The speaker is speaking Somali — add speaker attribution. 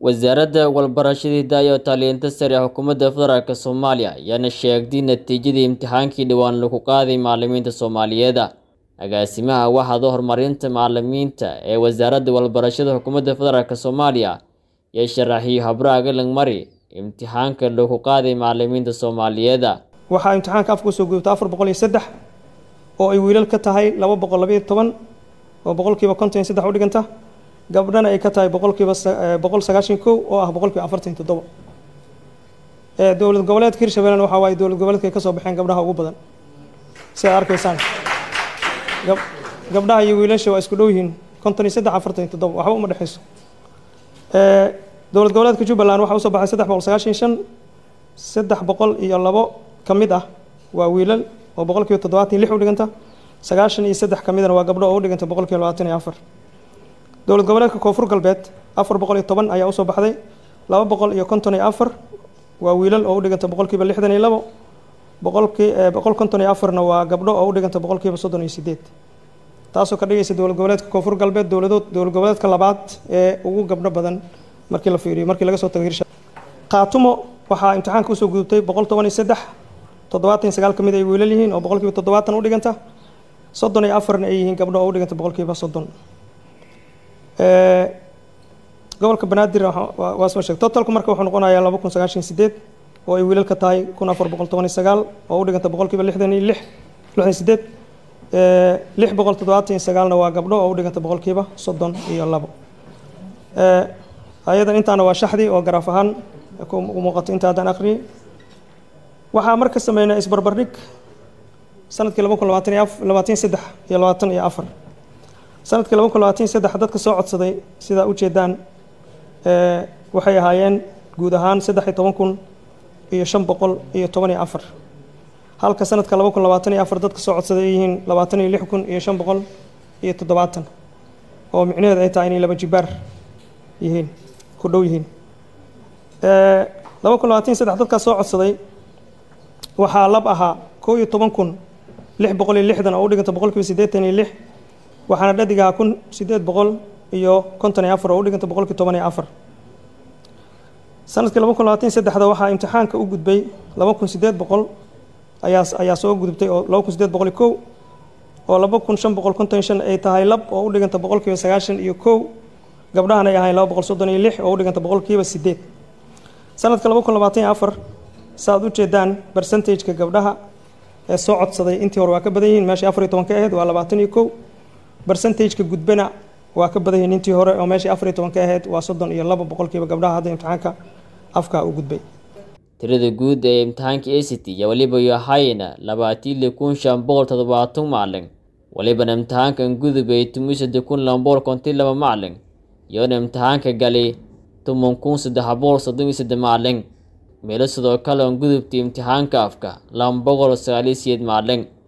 Speaker 1: wasaaradda walbarashada hidaha iyo tacliinta sare ee xukuumadda federaalk soomaaliya ayaana sheegtay natiijadii imtixaankii dhowaan lagu qaaday macalimiinta soomaaliyeed agaasimaha waxaada horumarinta macalimiinta ee wasaaradda walbarashada xukuumadda federaalk soomaaliya iyo sharaxiyo habraaga langmari imtixaanka lagu qaaday macalimiinta soomaaliyeed
Speaker 2: waxaa imtixaanka afka usoo gudubta afar boqol iyo saddex oo ay wiilal ka tahay laba boqol labaiyo toban oo boqolkiiba konton iyo saddex u dhiganta gabdhana ay ka tahay boqolkiiba boqol sagaashan kow oo ah boqolkiiba afartan iyo toddoba dowlad goboleedka hirshabellena waxaa waaye dowlad goboleedka ay ka soo baxeen gabdhaha ugu badan si aad arkaysaan gabdhaha iyo wiilasha waa isku dhow yihiin konton iyo saddex afartan iyo toddoba waxba uma dhexeyso dowlad goboleedka jubbaland waxaa usoo baxay saddex boqol sagaashan iyo shan saddex boqol iyo labo ka mid ah waa wiilal oo boqolkiiba toddobaatan iyo lix u dhiganta sagaashan iyo saddex ka midana waa gabdho oo u dhiganta boqolkiiba labaatan iyo afar dowlad goboleedka koonfur galbeed afar boqol iyo toban ayaa usoo baxday laba boqol iyo konton iyo afar waa wiilal oo u dhiganta boqolkiiba lixdan iyo labo boqolkii boqol konton iyo afarna waa gabdho oo u dhiganta boqolkiiba soddon iyo sideed taasoo ka dhigaysa dowlad goboleedka koonfur galbeed dowladood dowlad goboleedka labaad ee ugu gabdho badan markii la fiiriyo markii laga soo tago hirsha khaatumo waxaa imtixaanka usoo gudubtay boqol toban iyo saddex toddobaatan iyo sagaal ka mid ay wiilal yihiin oo boqolkiiba toddobaatan u dhiganta soddon iyo afarna ay yihiin gabdho oo u dhiganta boqolkiiba soddon gobolka banaadir waa soo sheeg totalku marka wuxuu noqonayaa laba kun sagaashan sideed oo ay wiilal ka tahay kun afar boqol toban iyo sagaal oo u dhiganta boqolkiiba lixdan iyo lix lixdan sideed lix boqol toddobaatan iyo sagaalna waa gabdho oo u dhiganta boqolkiiba soddon iyo labo ayadan intaana waa shaxdii oo garaaf ahaan ku muuqato inta haddaan akhriyey waxaa marka sameynaa isbarbardhig sanadkii laba kun labaatan iyo labaatan saddex iyo labaatan iyo afar sanadkii laba kun labaatan saddex dadka soo codsaday sidaa ujeedaan waxay ahaayeen guud ahaan saddex iyo toban kun iyo shan boqol iyo toban iyo afar halka sanadka laba kun labaatan iyo afar dadka soo codsaday ay yihiin labaatan iyo lix kun iyo shan boqol iyo toddobaatan oo micnaheedu ay tahay inay laba jibaar yihiin ku dhow yihiin laba kun labaatan saddex dadkaa soo codsaday waxaa lab ahaa kow iyo toban kun lix boqol iyo lixdan oo u dhiganta boqolkiiba siddeetan iyo lix waxaana dhadig ahaa kun siddeed boqol iyo konton iyo afar oo u dhiganta boqolkii toban iyo afar sanadkii laba kun labaatan saddexda waxaa imtixaanka u gudbay laba kun siddeed boqol ayaa ayaa soo gudubtay oo laba kun siddeed boqol iyo kow oo laba kun shan boqol konton iyo shan ay tahay lab oo u dhiganta boqolkiiba sagaashan iyo kow gabdhahan ay ahayn laba boqol soddon iyo lix oo u dhiganta boqolkiiba siddeed sanadka laba kun labaatan iyo afar saaad u jeedaan bercentageka gabdhaha ee soo codsaday intii hore waa ka badan yihiin meeshii afar iyo toban ka ahayd waa labaatan iyo kow bercentageka gudbana waa ka badan yihiin intii hore oo meeshii afar iyo toban ka ahayd waa soddon iyo laba boqolkiiba gabdhaha hadda imtixaanka afka u gudbay
Speaker 1: tirada guud ee imtixaanka act iyo weliba yohayna labaatiili kun shan boqol toddobaatan macalin walibana imtixaankan gudubay tumisada kun laba boqol kontii laba macalin iyoona imtixaanka gali toban kun saddex boqol soddon iyo saddex macalin meelo sidoo kale on gudubtay imtixaanka afka laba boqol sagaal iyo siyeed macalin